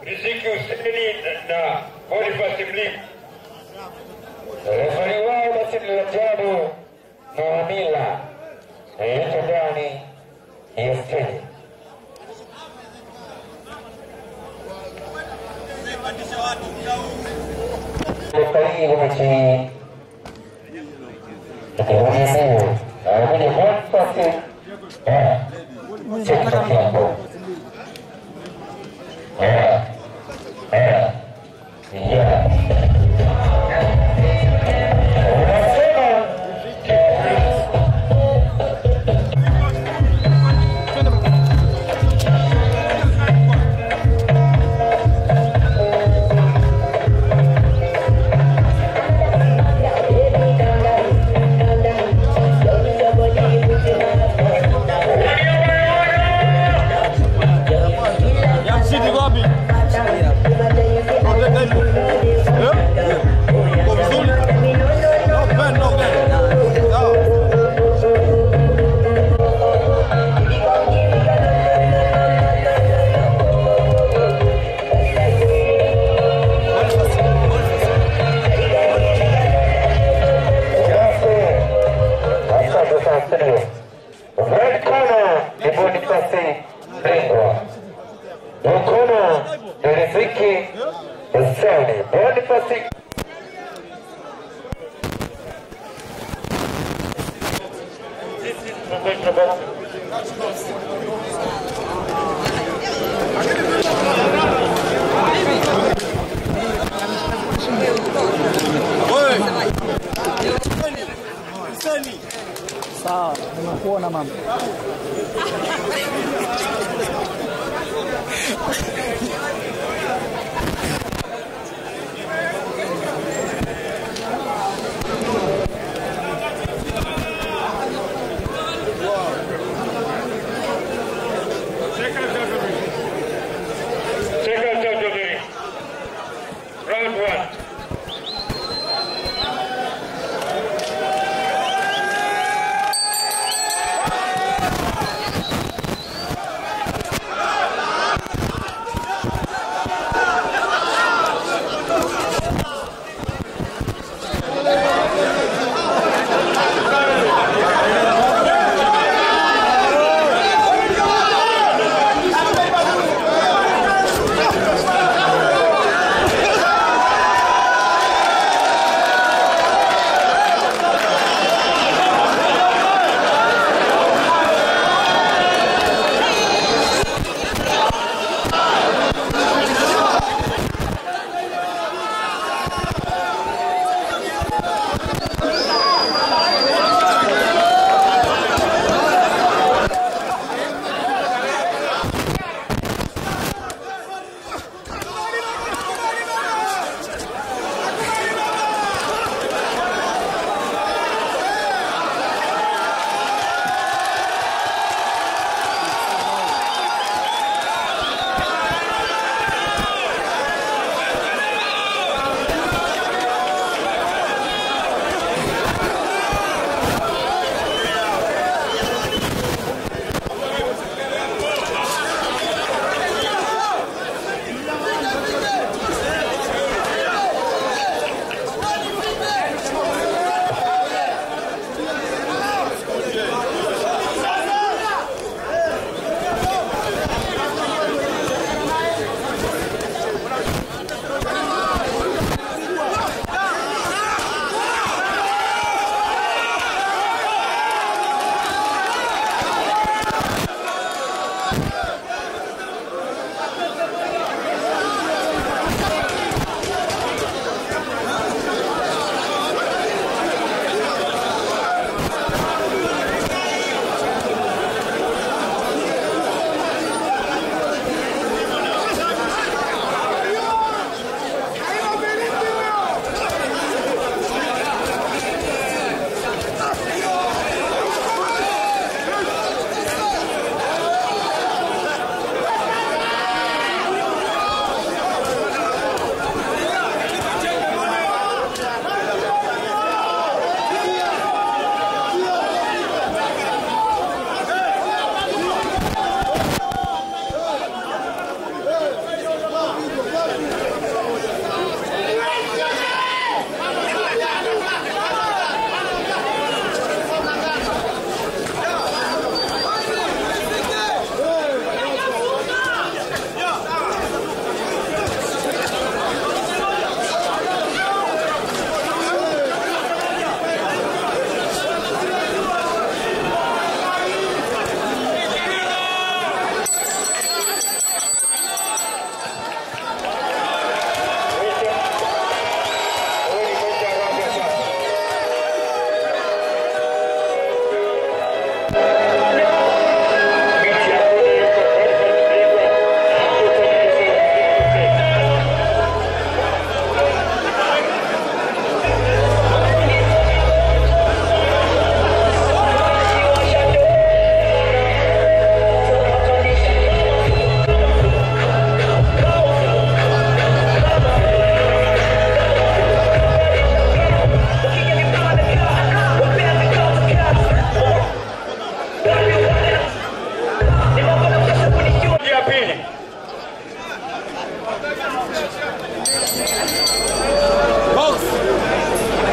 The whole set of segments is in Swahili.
Riziki Huseni na Boniface Mlimu. Refari wao basi ni Rajabu Mahamila yuko ndani ya steji. Refari wa mechi hii akihudumu anakuja Boniface eh, Cheki Kiambo. Eh, eh, yeah. Unasema Ya mshindi wapi? Eh? Uko vizuri? No pen, no pen. Sawa. Asante sana studio. Red corner ni Boniface Ringwa. Blue corner ni Riziki Huseni. Boniface Wewe. Huseni. Sawa, nimekuona mama. Second out of the round one. Box.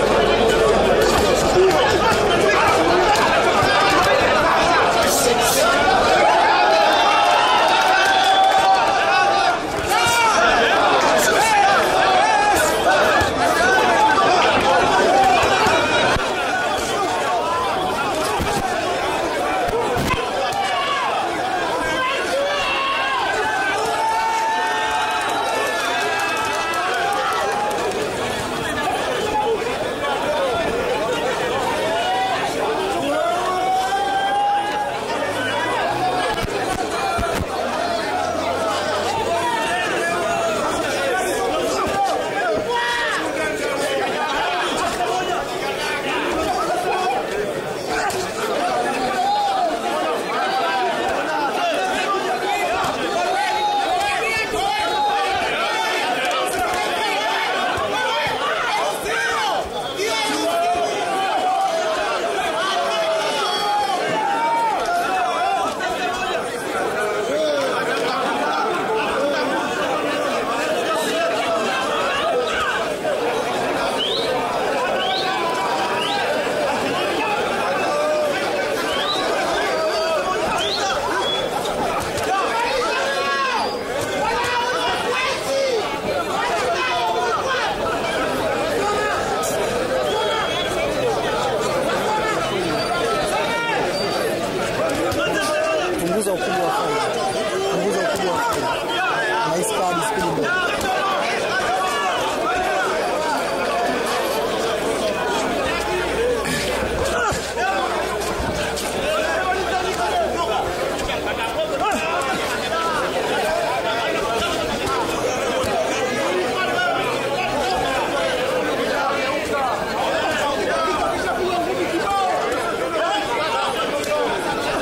Punguza ukubwa wa faili. Punguza ukubwa wa faili. Na hii skadi spidi ndogo.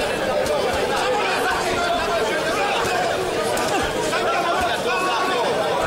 Box.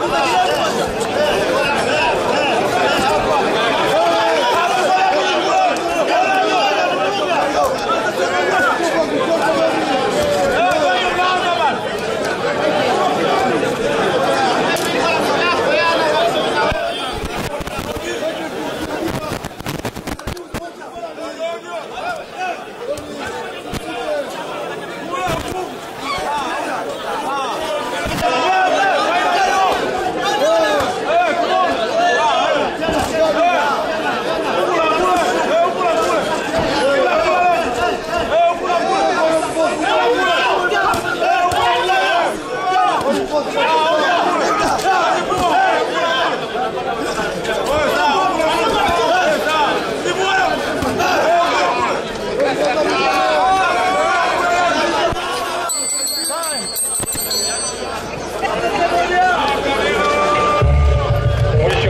Mwisho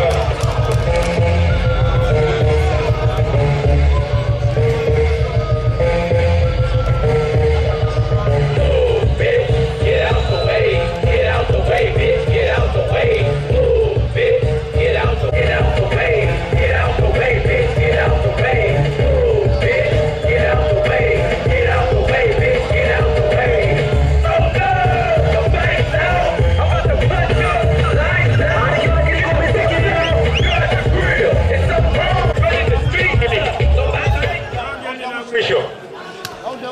Get out the way, get out the way, bitch, get out the way. Move, bitch, get out the get out the way, get out the way, bitch, get out the way. Move, bitch, get out the way, get out the way, bitch, get out the way. Oh no, the lights out. I'm about to punch you. Lights out. You gonna be taking it out. Got the grill. It's a bomb. Running the street. Somebody. mwisho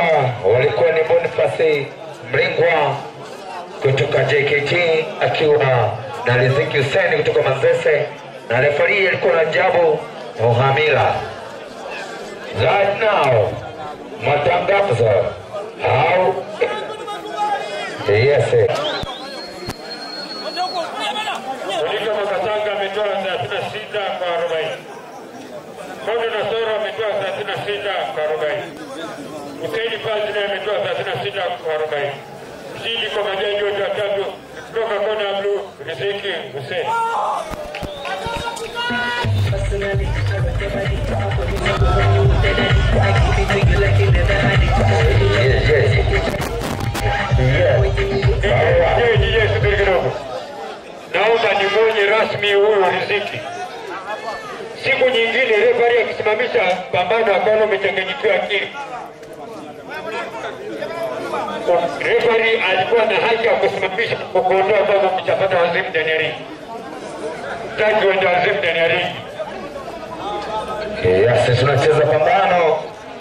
walikuwa ni Boniface Mlingwa kutoka JKT akiwa na Riziki Hussein kutoka Manzese na refari alikuwa na Jabu Muhamila. Right now, matangazo au yes, Ulivyo Makatanga ametoa 36 kwa 40. Kondo Nasoro ametoa 36 kwa 40. Hussein Fazi naye ametoa 36 kwa 40. Mshindi kwa majaji wote watatu kutoka kona ya bluu Riziki Hussein. yes, yes. Yeye DJ subiri kidogo. Naomba nimwonye rasmi huyu Riziki. Siku nyingine refari akisimamisha pambano akaona umechanganyikiwa akili. Refari alikuwa na haki ya kusimamisha kukuondoa kwamba umeshapata wazimu ndani ya ringi. Taki uende wazimu ndani ya ringi. Yes, tunacheza pambano